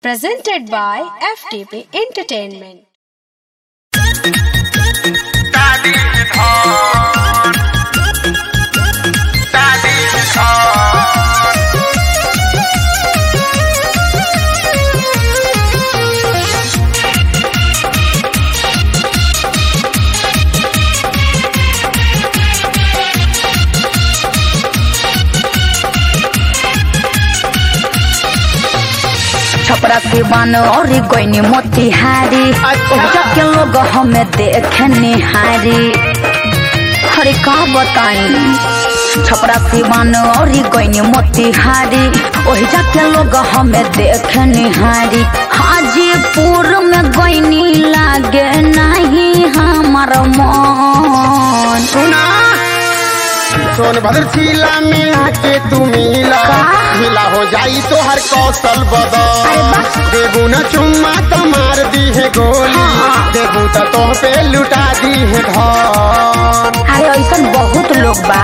presented by FTP Entertainment. Daddy is hard. Daddy is hard. Chhapra Siwan और कोई मोतिहारी ओजा के लोग हमें देखे निहारी अरे का बताई छपरा सिवान और कोई मोतिहारी ओहिजा के लोग हमें देखे निहारी हाजीपुर में गईनी लागे नहीं हमार मन सुना सोनभद्र जिला में आके तू मिला मिला हो जाई तो हर कौशल बदल देबू न चुम्मा तो मार दी है गोली देबू तो तोह पे लुटा दी है धन अरे ऐसा बहुत लोग बा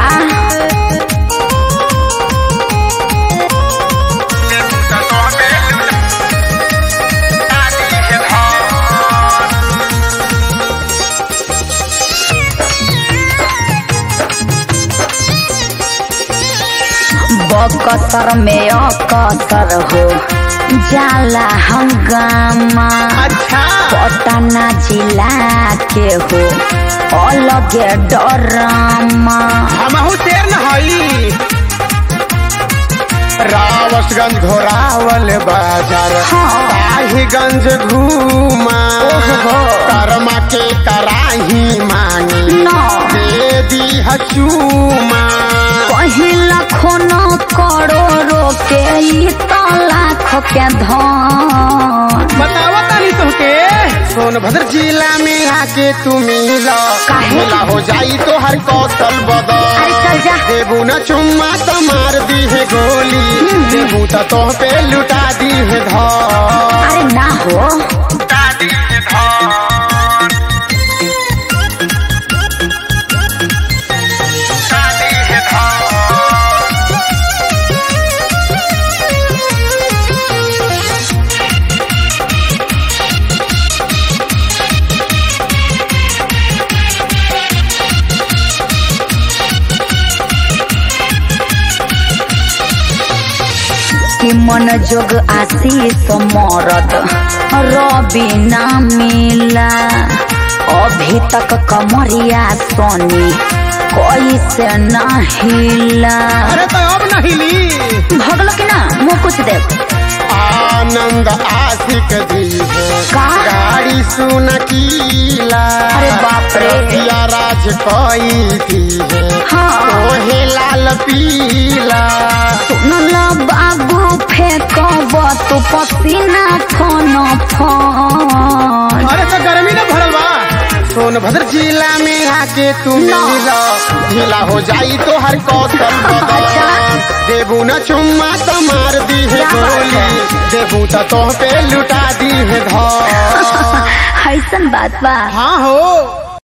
Daddy is hard. बकसर में अकसर हो जाला हंगामा अच्छा पटना जिला के हो अलगे डरामा हमहू शेर न हई रावसगंज घोरावल बाजार हाँ। ताहीगंज घूमा ओहो। करमा के कराही मांगी न दे दी हचूमा पहिला खोनो करोड़ो के ई तो लाख के धन बतावा तानी तुमके सोनभद्र जिला में आके तू मिला काहे? मिला हो जाई तो हर कौशल बदल अरे चल जा देबू न चुम्मा तो मार दी है गोली देबू तो तोह पे लुटा दी है धन अरे ना हो Daddy is hard. Daddy is hard. कि मन जोग आशीष मरद रवि ना मिला अभी तक कमरिया सोनी कैसे ना हिला अरे तो अब नहीं ली भगलो कि ना मुँह कुछ दे आनंद आशिक दी है का? गाड़ी सुन कीला अरे बाप रे। रतिया राज कोई थी है हाँ ओहे लाल पीला सुनल बाबू फेंकब तू पसीना फोन फोन अरे तो गर्मी न भरल बा सोनभद्र जिला में आके तू मिला ढीला हो जाई तो हर कौशल बदल देबू न चुम्मा तो मार दी है क्या बात गोली है? देबू तो तोह पे लुटा दी है धन ऐसन बात बा हाँ हो